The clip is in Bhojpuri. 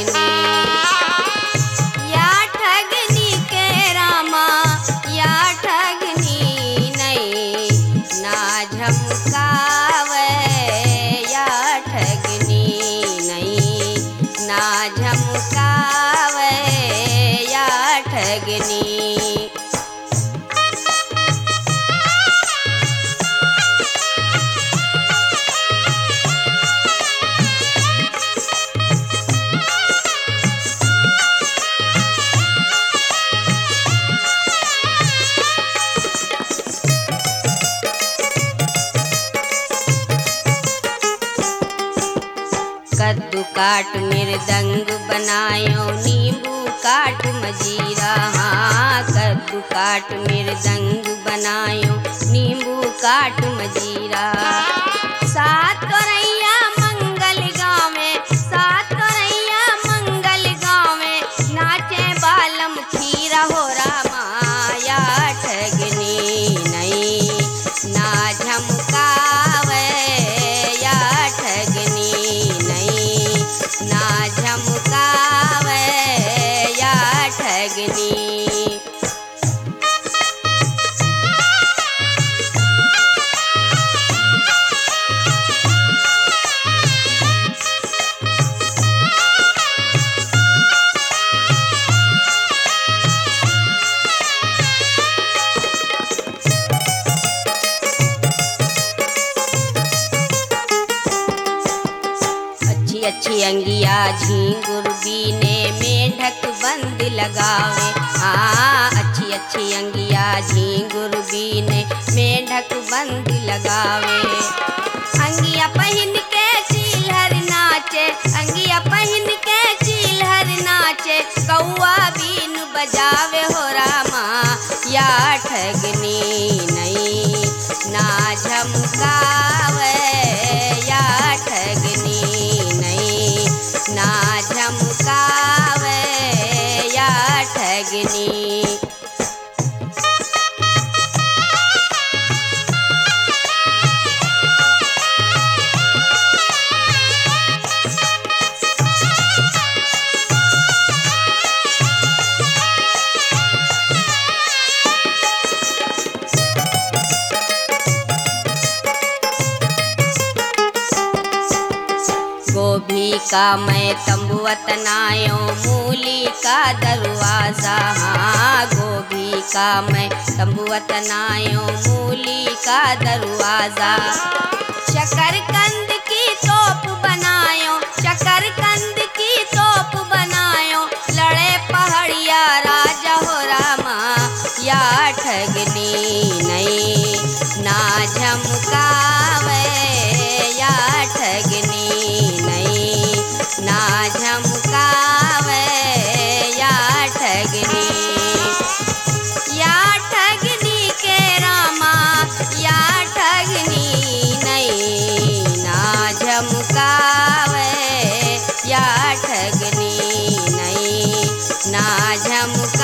ठगनी या ठगनी के रामा या ठगनी नहीं ना झमकावे या ठगनी नहीं ना झमकावे या ठगनी कद्दू काट मृदंग बनायो नींबू काट मजीरा हाँ कद्दू काट मृदंग बनायो नींबू काट मजीरा सात करैया मंगल गावे सात करैया मंगल गावे नाचे बालम खीरा हो रामा या ठगनी नहीं ना झमकावे या ठगनी नहीं ना झमकावे या ठगनी अच्छी अच्छी अंगिया झींगुर बीने मेंढक बंद लगावे हाँ अच्छी अच्छी अंगिया झींगुर बीने मेंढक बंद लगावे अंगिया पहन के चिल्हर नाचे अंगिया पहन के चिल्हर नाचे कौआ बीन बजावे हो रामा या ठगनी नहीं ना झमकावे या ठगनी नहीं ना झमकावे या ठगनी गोभी का मैं तंबुअत नायो मूली का दरवाजा हाँ गोभी का मैं तंबुअत नायो मूली का दरवाजा शकरकंद की तोप बनायो शकरकंद की तोप बनायो लड़े पहाड़िया राजा हो रामा या ठगनी नहीं ना झमकावे या ठगनी नहीं ना झमकावे या ठगनी या ठगनी के रामा या ठगनी नहीं ना झमकावे या ठगनी नहीं ना झमकावे